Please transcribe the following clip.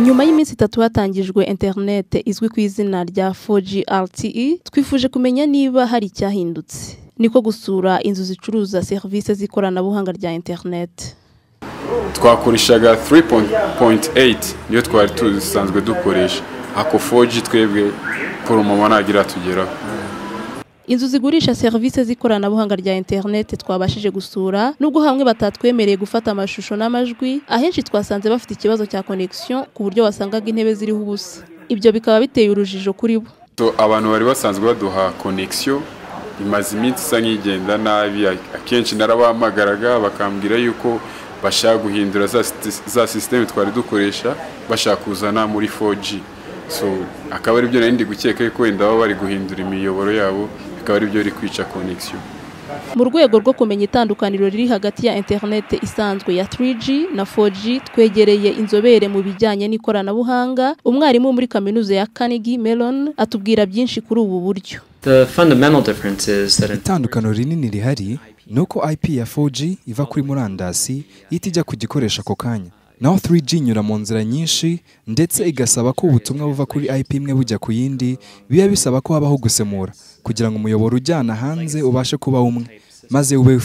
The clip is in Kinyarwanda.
nyuma y'iminsi itatu hatangijwe interinete izwi ku izina rya 4G RTE twifuje kumenya niba hari icyahindutse niko gusura inzu zicuruza serivisi z'ikoranabuhanga rya interinete twakoreshaga 3.8 niyo twari dusanzwe dukoresha ako 4G twebwe poromoma ntagira tugeraho inzu zigurisha serivisi z'ikoranabuhanga rya interinete twabashije gusura nubwo hamwe batatwemereye gufata amashusho n'amajwi ahenshi twasanze bafite ikibazo cya connection ku buryo wasangaga intebe ziriho ubusa ibyo bikaba biteye urujijo kuri bo So, abantu bari basanzwe baduha connection imaze iminsi isa nk'igenda nabi akenshi narabahamagaraga bakambwira yuko bashaka guhindura za siti- za sisiteme twari dukoresha bashaka kuzana muri 4G so akaba ari byo nari ndi gukeka yuko wenda baba bari guhindura imiyoboro yabo bikaba ari byo biri kwica connection mu rwego rwo kumenya itandukaniro riri hagati ya interinete isanzwe ya 3G na 4G twegereye inzobere mu bijyanye n'ikoranabuhanga umwarimu muri kaminuza ya Carnegie Mellon atubwira byinshi kuri ubu buryo The fundamental difference is that in itandukano rinini rihari ni uko ip ya 4g iva kuri murandasi ihita ijya ku gikoresho ako kanya naho 3g inyura mu nzira nyinshi ndetse igasaba ko ubutumwa buva kuri ip imwe bujya ku yindi biba bisaba ko habaho gusemura kugira ngo umuyoboro ujyana hanze ubashe kuba umwe maze ube